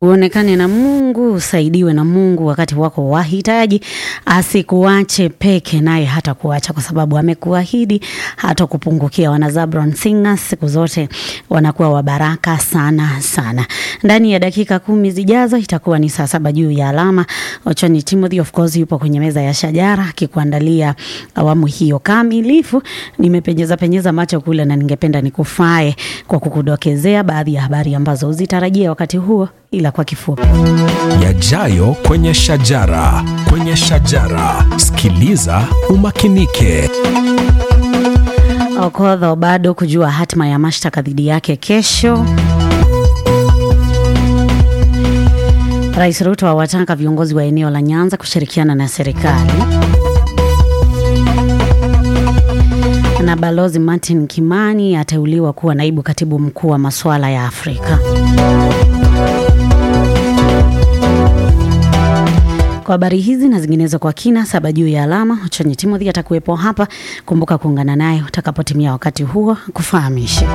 uonekane na Mungu, usaidiwe na Mungu wakati wako wahitaji, asikuache peke, naye hata kuacha kwa sababu amekuahidi hata kupungukia. Wana Zabron Singers siku zote wanakuwa wabaraka sana sana. Ndani ya dakika kumi zijazo itakuwa ni saa saba juu ya alama. Ochoni Timothy of course yupo kwenye meza ya shajara akikuandalia awamu hiyo kamilifu. Nimepenyeza penyeza macho kule na ningependa nikufae kwa kukudokezea baadhi ya habari ambazo uzitarajia wakati huo ila kwa kifupi. Yajayo kwenye shajara, kwenye shajara. Sikiliza umakinike. Okodho bado kujua hatima ya mashtaka dhidi yake kesho. Rais Ruto awataka viongozi wa eneo la Nyanza kushirikiana na serikali. Na Balozi Martin Kimani ateuliwa kuwa naibu katibu mkuu wa masuala ya Afrika. Kwa habari hizi na zinginezo kwa kina, saba juu ya alama, Ochonyi Timothy atakuwepo hapa. Kumbuka kuungana naye utakapotimia wakati huo kufahamisha.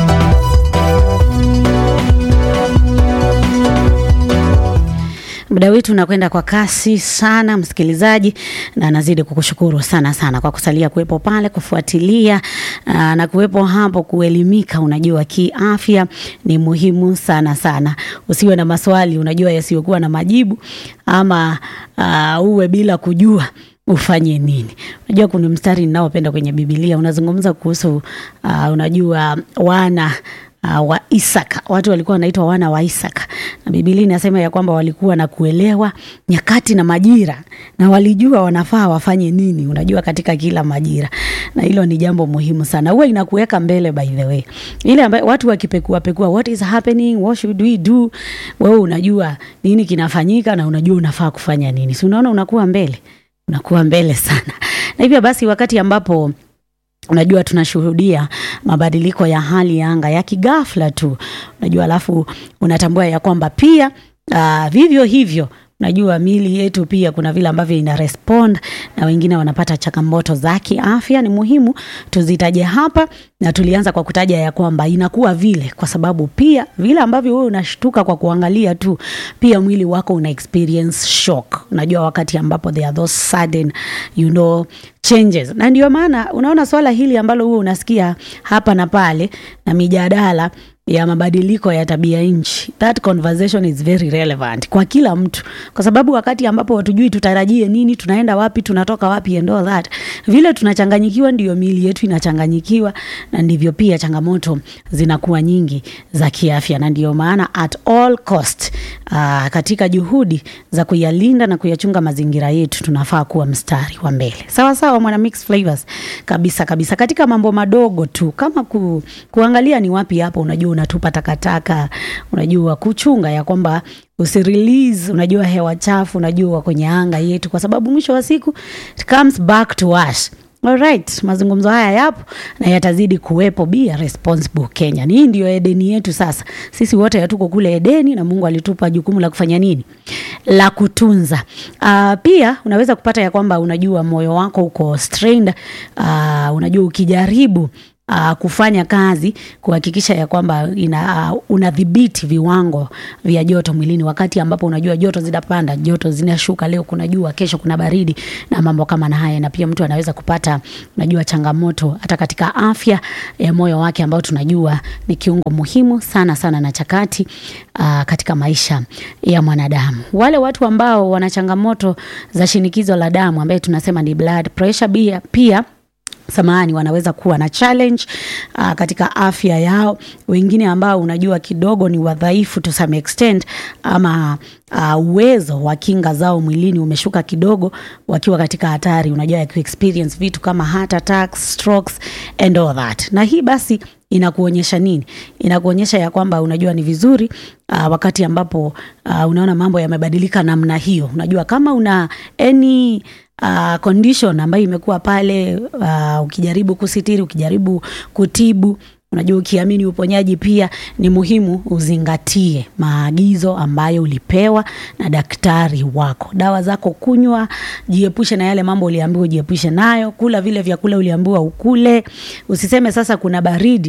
Muda wetu unakwenda kwa kasi sana, msikilizaji, na nazidi kukushukuru sana sana kwa kusalia kuwepo pale kufuatilia aa, na kuwepo hapo kuelimika. Unajua kiafya ni muhimu sana sana, usiwe na maswali unajua yasiyokuwa na majibu ama aa, uwe bila kujua ufanye nini. Unajua kuna mstari ninaopenda kwenye Biblia unazungumza kuhusu uh, unajua wana uh, wa Isaka. Watu walikuwa wanaitwa wana wa Isaka, na Biblia inasema ya kwamba walikuwa na kuelewa nyakati na majira, na walijua wanafaa wafanye nini, unajua katika kila majira, na hilo ni jambo muhimu sana. Huwa inakuweka mbele, by the way, ile ambayo watu wakipekua pekua, what is happening, what should we do, wewe unajua nini kinafanyika na unajua unafaa kufanya nini, si unaona unakuwa mbele unakuwa mbele sana. Na hivyo basi, wakati ambapo unajua tunashuhudia mabadiliko ya hali ya anga ya kigafla tu, unajua, alafu unatambua ya kwamba pia uh, vivyo hivyo Najua miili yetu pia kuna vile ambavyo ina respond na wengine wanapata changamoto za kiafya. Ni muhimu tuzitaje hapa, na tulianza kwa kutaja ya kwamba inakuwa vile kwa sababu pia vile ambavyo wewe unashtuka kwa kuangalia tu, pia mwili wako una experience shock. Unajua wakati ambapo there are those sudden you know changes, na ndio maana unaona swala hili ambalo wewe unasikia hapa na pale na mijadala ya mabadiliko ya tabia nchi, that conversation is very relevant kwa kila mtu, kwa sababu wakati ambapo hatujui tutarajie nini, tunaenda wapi, tunatoka wapi and all that, vile tunachanganyikiwa, ndio miili yetu inachanganyikiwa, na ndivyo pia changamoto zinakuwa nyingi za kiafya, na ndio maana at all cost, uh, katika juhudi za kuyalinda na kuyachunga mazingira yetu tunafaa kuwa mstari wa mbele. Sawa sawa, mwana mix flavors kabisa kabisa, katika mambo madogo tu kama ku, kuangalia ni wapi hapo unajua unatupa takataka, unajua kuchunga ya kwamba usirelease, unajua hewa chafu, unajua kwenye anga yetu, kwa sababu mwisho wa siku it comes back to us. Alright, mazungumzo haya yapo na yatazidi kuwepo. Be a responsible Kenyan. Hii ndio Edeni yetu sasa. Sisi wote hatuko kule Edeni na Mungu alitupa jukumu la kufanya nini? La kutunza. Uh, pia unaweza kupata ya kwamba unajua moyo wako uko strained. Uh, unajua ukijaribu Uh, kufanya kazi kuhakikisha ya kwamba ina uh, unadhibiti viwango vya joto mwilini, wakati ambapo unajua joto zinapanda, joto zinashuka, leo kuna jua, kesho kuna baridi na mambo kama na haya, na pia mtu anaweza kupata unajua changamoto hata katika afya ya moyo wake, ambao tunajua ni kiungo muhimu sana sana na chakati uh, katika maisha ya mwanadamu. Wale watu ambao wana changamoto za shinikizo la damu ambaye tunasema ni blood pressure, pia pia samahani wanaweza kuwa na challenge uh, katika afya yao. Wengine ambao unajua kidogo ni wadhaifu to some extent, ama uh, uwezo wa kinga zao mwilini umeshuka kidogo, wakiwa katika hatari unajua ya kuexperience vitu kama heart attacks, strokes and all that. Na hii basi inakuonyesha nini? Inakuonyesha ya kwamba unajua ni vizuri uh, wakati ambapo uh, unaona mambo yamebadilika namna hiyo, unajua kama una any uh, condition ambayo imekuwa pale uh, ukijaribu kusitiri, ukijaribu kutibu Unajua, ukiamini uponyaji pia ni muhimu uzingatie maagizo ambayo ulipewa na daktari wako. Dawa zako kunywa, jiepushe na yale mambo uliambiwa ujiepushe nayo, kula vile vyakula uliambiwa ukule. Usiseme sasa kuna baridi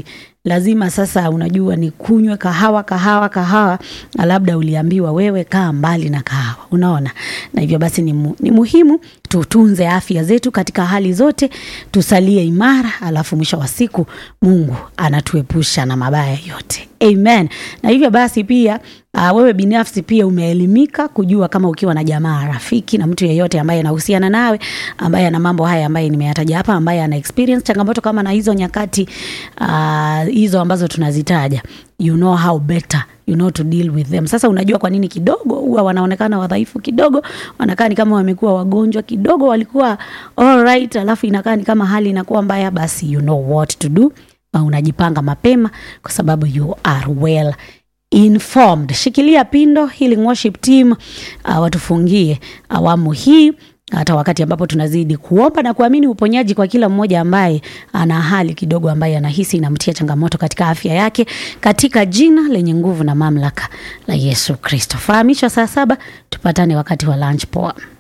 lazima sasa unajua ni kunywe kahawa kahawa kahawa na labda uliambiwa wewe kaa mbali na kahawa unaona na hivyo basi ni, mu, ni muhimu tutunze afya zetu katika hali zote tusalie imara alafu mwisho wa siku mungu anatuepusha na mabaya yote amen na hivyo basi pia uh, wewe binafsi pia umeelimika kujua kama ukiwa na jamaa rafiki na mtu yeyote ambaye anahusiana nawe ambaye ana mambo haya ambaye nimeyataja hapa ambaye ana experience changamoto kama na hizo nyakati uh, hizo ambazo tunazitaja you know how better you know to deal with them sasa unajua kwa nini kidogo huwa wanaonekana wadhaifu kidogo wanakaa ni kama wamekuwa wagonjwa kidogo walikuwa all right alafu inakaa ni kama hali inakuwa mbaya basi you know what to do na unajipanga mapema kwa sababu you are well informed shikilia pindo healing worship team uh, watufungie awamu hii hata wakati ambapo tunazidi kuomba na kuamini uponyaji kwa kila mmoja ambaye ana hali kidogo ambaye anahisi inamtia changamoto katika afya yake katika jina lenye nguvu na mamlaka la yesu kristo fahamishwa saa saba tupatane wakati wa lunch poa